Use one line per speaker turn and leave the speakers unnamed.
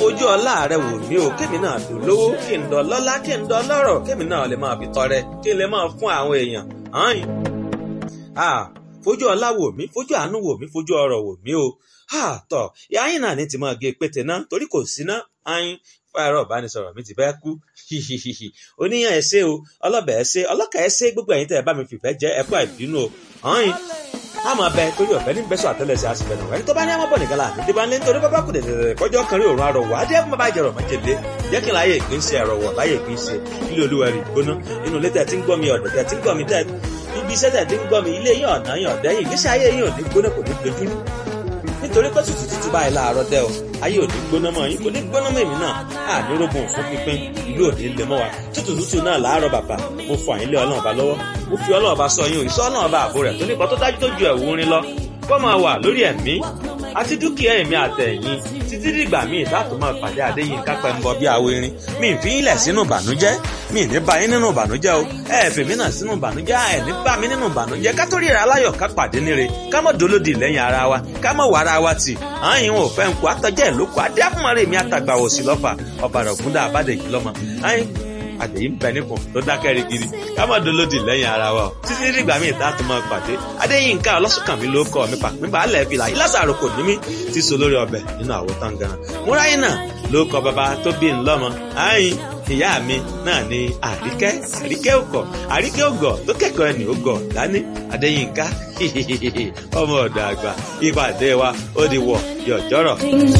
fojú ọlá rẹ wò mí o kémi náà dùn lówó kí n dọ lọ́lá kí n dọ lọ́rọ̀ kémi náà lè máa fi tọrẹ kí n lè máa fún àwọn èèyàn hàn ah fojú ọlá wò mí fojú àánú wò mí fojú ọrọ̀ wò mí o ah tọ ìyá yín náà ní ti máa gé pété náà torí kò sí náà ayin fáyọrọ ìbánisọ̀rọ̀ mi ti bẹ kú hihihihi oníyàn ẹ ṣé o ọlọbẹ ẹ ṣé ọlọkà ẹ ṣé gbogbo ẹ̀yin tẹ́ ẹ bá mi fìfẹ́ jẹ ẹ kú àìbínú o ayin a máa bẹ torí ọ̀fẹ́ ní bẹ́sọ̀ àtẹ́lẹsẹ̀ àti bẹ̀rẹ̀ ẹni tó bá ní àmọ́ bọ̀ nìkan láàbí débà ńlẹ́ nítorí bábá kù dẹ̀dẹ̀dẹ̀ kọjọ́ kan rí òórùn arọ̀ wá dé fún bàbá ìjẹrọ̀ mọ́jẹ̀lé jẹ́ kí n láyé ìpín ṣe ẹ̀rọ̀ wọ̀ láyé ìpín ṣe ilé olúwa rí gbóná inú ilé tẹ̀ tí ń gbọ́ mi ọ̀dẹ̀ tẹ̀ tí ń gbọ́ mi tẹ̀ ibi iṣẹ́ tẹ̀ tí ń gbọ́ mi ilé yín ọ̀nà yín ọ̀dẹ́ yìí ìgbésí ayé yín ò ní gbóná kò ní dojúrú nítorí pé tútù tútù báyìí láàárọ̀ dẹ́ o ayé ò ní gbóná mọ́ yín kò ní gbóná mọ́ èmi náà ànírógùn fún pínpín ìlú ò ní lè mọ́ wa tútù tútù náà láàárọ̀ bàbá mo fọ àyín lé ọlọ́run ọba lọ́wọ́ mo fi ọlọ́run ọba sọ yín òyìnbó ọlọ́run ọba àbò rẹ̀ tó nípa tó dájú tó ju ẹ̀wù orin lọ kó máa wà lórí ẹ̀mí àti dúkìá ẹ̀mí àtẹ̀yìn títí dìgbà míì láti máa pàdé àdéyìn kápẹ́ ń bọ bí awo irin mi ì fi ń lẹ̀ sínú ìbànújẹ́ mi ì ní bá yín nínú ìbànújẹ́ o ẹ ẹ̀ fèmí náà sínú ìbànújẹ́ ẹ ní bá mi nínú ìbànújẹ́ ká tó ríra aláyọ̀ ká pàdé níre ká mọ̀ dolódì lẹ́yìn ara wa ká mọ̀ wàrà wa tì àyìn ò fẹ́ ń kó àtọ́jẹ́ ìlókò adé àfúnmọ́rẹ́ mi àtàgbà òsì lọ́fà ọ̀bàrà ògúndà àbádẹ́jì lọ́mọ àyìn àdèyí ń bẹ nípò tó dákẹ́ rigidi ká má dolódì lẹ́yìn ara wa o títí dìgbà míì tá a tún máa pàdé adéyínká ọlọ́sùnkànmí ló kọ́ mi pàpín balẹ̀ fìlà yìí lásàrò kò ní mí ti so lórí ọbẹ̀ nínú àwo tangaran múráyìn náà ló kọ bàbá tó bí ń lọ́mọ àyìn ìyá mi náà ni àríkẹ́ àríkẹ́ òkọ̀ àríkẹ́ ògọ̀ tó kẹ́kọ̀ọ́ ẹni ògọ̀ dání adéyínká ọmọ ọ̀dọ̀ àgbà ìpàdé wa ó di wọ̀ yọ̀jọ́rọ̀.